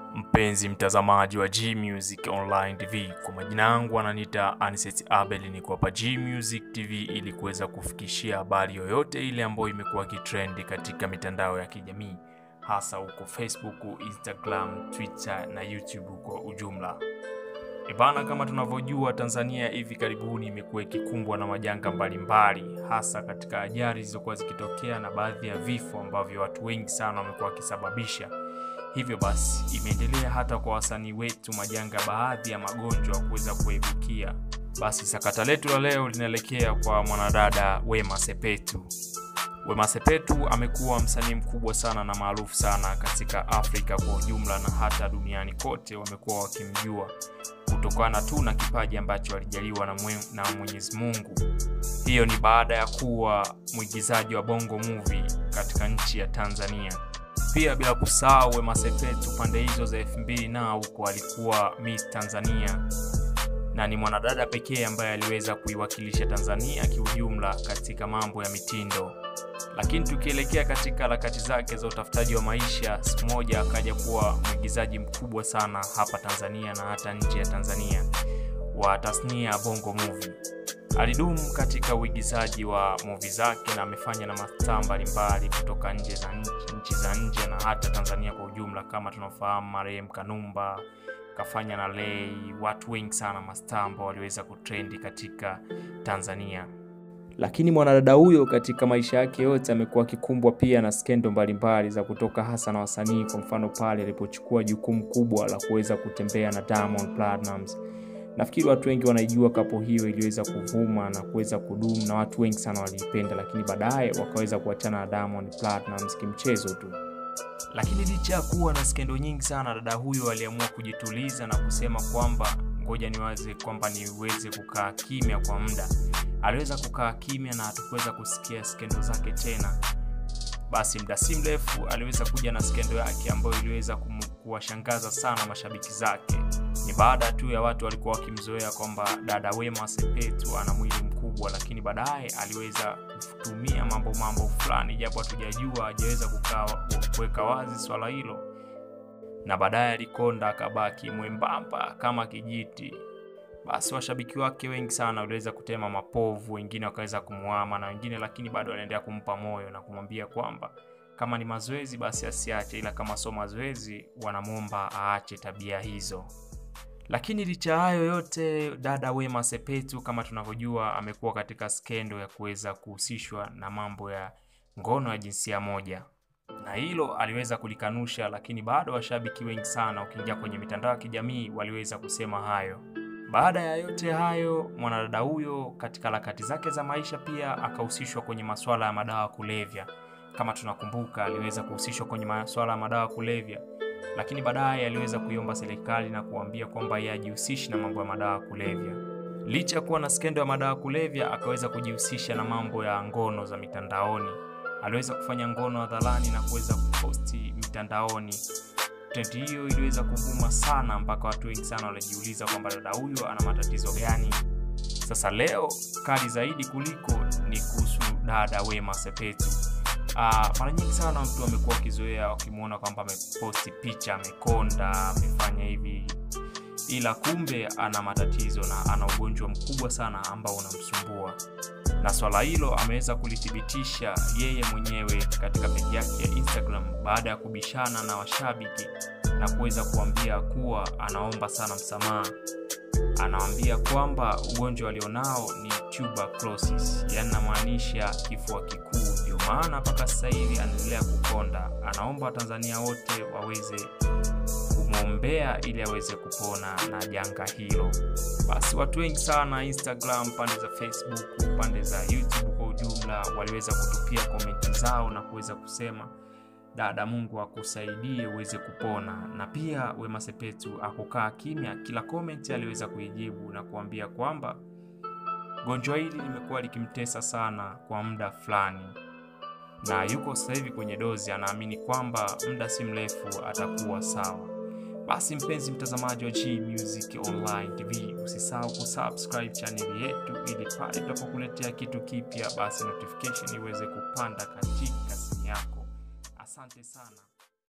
Mpenzi mtazamaji wa G Music Online TV, kwa majina yangu ananiita Aniset Abel, niko hapa G Music TV ili kuweza kufikishia habari yoyote ile ambayo imekuwa kitrendi katika mitandao ya kijamii, hasa huko Facebook, Instagram, Twitter na YouTube kwa ujumla. Ebana, kama tunavyojua Tanzania hivi karibuni imekuwa ikikumbwa na majanga mbalimbali, hasa katika ajali zilizokuwa zikitokea na baadhi ya vifo ambavyo watu wengi sana wamekuwa wakisababisha. Hivyo basi imeendelea hata kwa wasanii wetu majanga, baadhi ya magonjwa kuweza kuibukia. Basi sakata letu la leo linaelekea kwa mwanadada Wema Sepetu. Wema Sepetu amekuwa msanii mkubwa sana na maarufu sana katika Afrika kwa ujumla na hata duniani kote wamekuwa wakimjua kutokana tu na kipaji ambacho alijaliwa na, mwe, na Mwenyezi Mungu. Hiyo ni baada ya kuwa mwigizaji wa Bongo Movie katika nchi ya Tanzania. Pia bila kusahau Wema Sepetu pande hizo za elfu mbili na huko alikuwa Miss Tanzania na ni mwanadada pekee ambaye aliweza kuiwakilisha Tanzania kiujumla katika mambo ya mitindo. Lakini tukielekea katika harakati zake za utafutaji wa maisha, siku moja akaja kuwa mwigizaji mkubwa sana hapa Tanzania na hata nje ya Tanzania wa tasnia ya Bongo Movie. Alidumu katika uigizaji wa movie zake na amefanya na mastaa mbalimbali kutoka nje za nchi, nchi za nje na hata Tanzania kwa ujumla, kama tunafahamu marehemu Kanumba kafanya na Lay, watu wengi sana mastaa ambao waliweza kutrendi katika Tanzania. Lakini mwanadada huyo katika maisha yake yote amekuwa akikumbwa pia na skendo mbalimbali za kutoka hasa na wasanii. Kwa mfano pale alipochukua jukumu kubwa la kuweza kutembea na Diamond Platnumz. Nafikiri watu wengi wanaijua kapo hiyo iliweza kuvuma na kuweza kudumu na watu wengi sana waliipenda, lakini baadaye wakaweza kuachana na Diamond Platnumz kimchezo tu. Lakini licha ya kuwa na skendo nyingi sana, dada huyo aliamua kujituliza na kusema kwamba ngoja niwaze kwamba niweze kukaa kimya kwa muda. Aliweza kukaa kimya na hatukuweza kusikia skendo zake tena. Basi muda si mrefu aliweza kuja na skendo yake ambayo iliweza kuwashangaza sana mashabiki zake. Ni baada tu ya watu walikuwa wakimzoea kwamba dada Wema Sepetu ana mwili mkubwa, lakini baadaye aliweza kutumia mambo mambo fulani, japo hatujajua, hajaweza kuweka wazi swala hilo, na baadaye alikonda akabaki mwembamba kama kijiti. Basi washabiki wake wengi sana waliweza kutema mapovu, wengine wakaweza kumuama na wengine, lakini bado waliendelea kumpa moyo na kumwambia kwamba kama ni mazoezi basi asiache, ila kama sio mazoezi wanamwomba aache tabia hizo. Lakini licha hayo yote, dada Wema Sepetu kama tunavyojua, amekuwa katika skendo ya kuweza kuhusishwa na mambo ya ngono ya jinsia moja, na hilo aliweza kulikanusha, lakini bado washabiki wengi sana, ukiingia kwenye mitandao ya kijamii, waliweza kusema hayo. Baada ya yote hayo, mwanadada huyo katika harakati zake za maisha pia akahusishwa kwenye masuala ya madawa kulevya. Kama tunakumbuka, aliweza kuhusishwa kwenye masuala ya madawa kulevya lakini baadaye aliweza kuiomba serikali na kuambia kwamba yeye ajihusishi na mambo ya madawa kulevya. Licha ya kuwa na skendo ya madawa kulevya, akaweza kujihusisha na mambo ya ngono za mitandaoni. Aliweza kufanya ngono hadharani na kuweza kuposti mitandaoni. Trendi hiyo iliweza kuvuma sana mpaka watu wengi sana walijiuliza kwamba dada huyo ana matatizo gani. Sasa leo kali zaidi kuliko ni kuhusu dada Wema Sepetu. Uh, mara nyingi sana mtu amekuwa akizoea wakimwona kwamba ameposti picha amekonda, amefanya hivi, ila kumbe ana matatizo na ana ugonjwa mkubwa sana ambao unamsumbua, na swala hilo ameweza kulithibitisha yeye mwenyewe katika peji yake ya Instagram baada ya kubishana na washabiki na kuweza kuambia kuwa anaomba sana msamaha. Anawambia kwamba ugonjwa alionao ni tuberculosis, yani namaanisha kifua kikuu ndio maana mpaka sasa hivi anaendelea kukonda. Anaomba Watanzania wote waweze kumwombea ili aweze kupona na janga hilo. Basi watu wengi sana Instagram, pande za Facebook, pande za YouTube kwa ujumla waliweza kutupia komenti zao na kuweza kusema dada, Mungu akusaidie uweze kupona. Na pia Wema Sepetu akukaa kimya, kila komenti aliweza kuijibu na kuambia kwamba gonjwa hili limekuwa likimtesa sana kwa muda fulani na yuko sasa hivi kwenye dozi, anaamini kwamba muda si mrefu atakuwa sawa. Basi mpenzi mtazamaji wa G Music Online TV, usisahau kusubscribe chaneli yetu ili pale tutapokuletea kitu kipya, basi notification iweze kupanda katika simu yako. Asante sana.